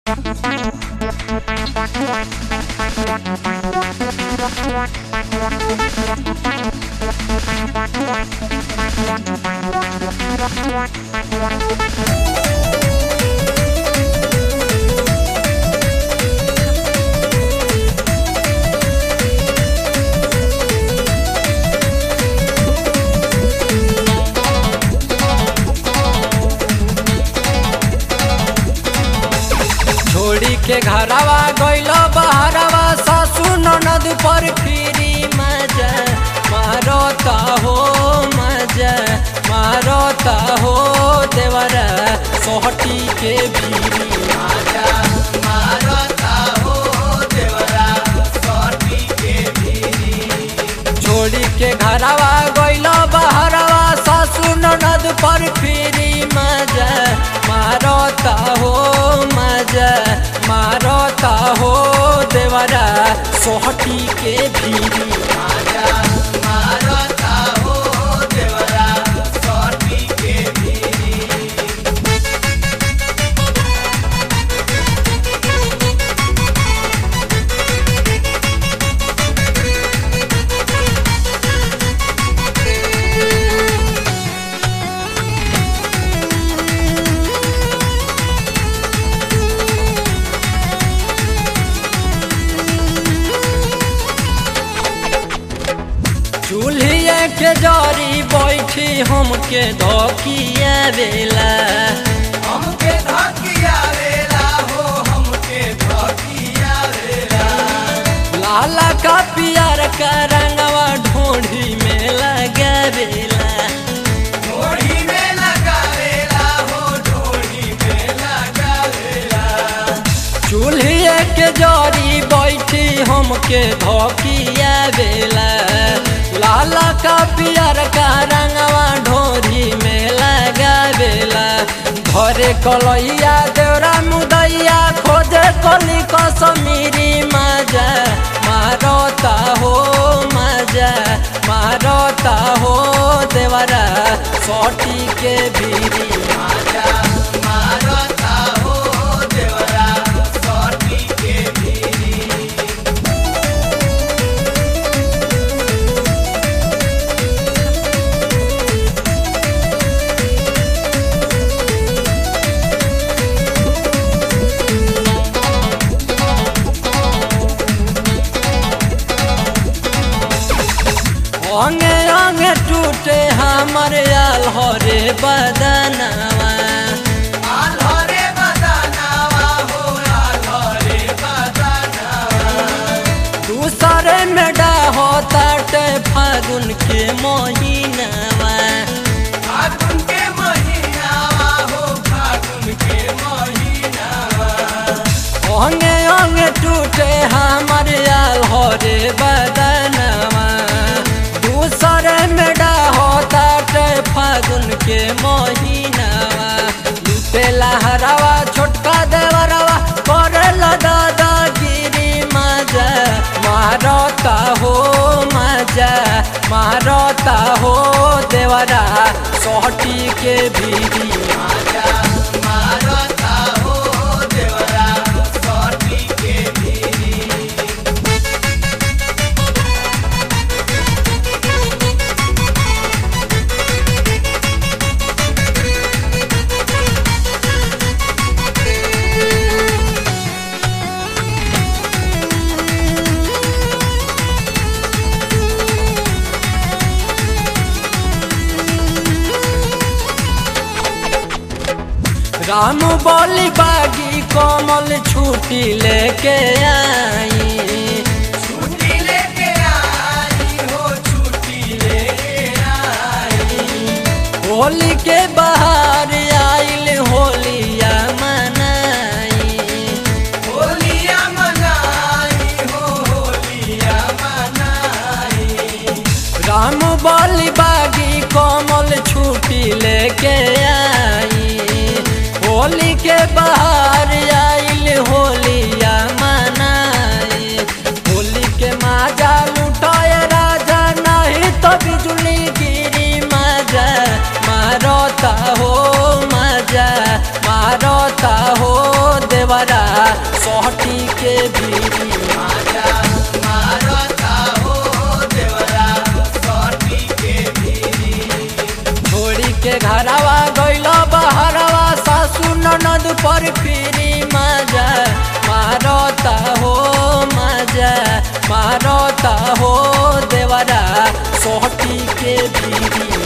छोड़ी के घरवा गइल बहरवा सासू ननद पर फिरी मजा मारता हो मजा मारता हो देवरा सोहटी के बीरी मजा मारता हो देवरा सोहटी के बीरी छोड़ी के घरवा गइल बहरवा सासू ननद पर फिरी मजा मारता हो मजा मारता हो देवरा सोहटी के भीरी मजा मारता हो देवरा सोहटी के भीरी चूल्हिए के जरी बैठी हमके धोकिया बेला हमके धकिया वेला हो हमके धकिया वेला लाला का पियर का रंगवा ढोढ़ी में लगा बेला ढोड़ी में लगा वेला हो ढोड़ी में लगा वेला चूल्हिए के जरी बैठी हमके धोकिया बेला लाला का पियर का रंगवा ढोरी में लगा बेला घरे कलैया देवरा मुदैया खोजे कली कसमीरी मजा मारता हो मजा मारता हो देवरा सोटी के बीरी मजा मारता हो देवरा सोटी के भीरी अंगे अंगे टूटे हमर आल हरे बदनवा आल्हरे बदनावा हो आल्हरे बदनावा दूसरे में डाहो ताटे फागुन के महीनवा फागुन के महीनावा हो फागुन के महीनावा अंगे अंगे टूटे हमर आल हरे बदनवा दूसरे में डाहो ताटे फागुन के महीनवा लुटेला हरवा छोटका देवरवा करेला दादागिरी मजा मारता हो मजा मारता हो देवरा सोहटी के भीरी मजा मारता हो देवरा सोटी के भीरी राम बोली बागी कोमल छुट्टी लेके आई छुट्टी लेके आई हो छुट्टी लेके आई होली के बाहर आइल होलिया मनाई होलिया मनाई हो होलिया मनाई राम बोली बागी कोमल छुट्टी लेके आई होली के बाहर आइल होलिया मनाई होली के माजा लुटाए राजा नहीं तो बिजुली गिरी मजा मारता हो मजा मारता हो देवरा सोहटी के भीरी माजा मारता हो देवरा सोटी के भीरी छोड़ी के घरवा गइल बहरवा सासू ननद पर फिरी माजा मारता हो माजा मारता हो देवरा सोहटी के भीरी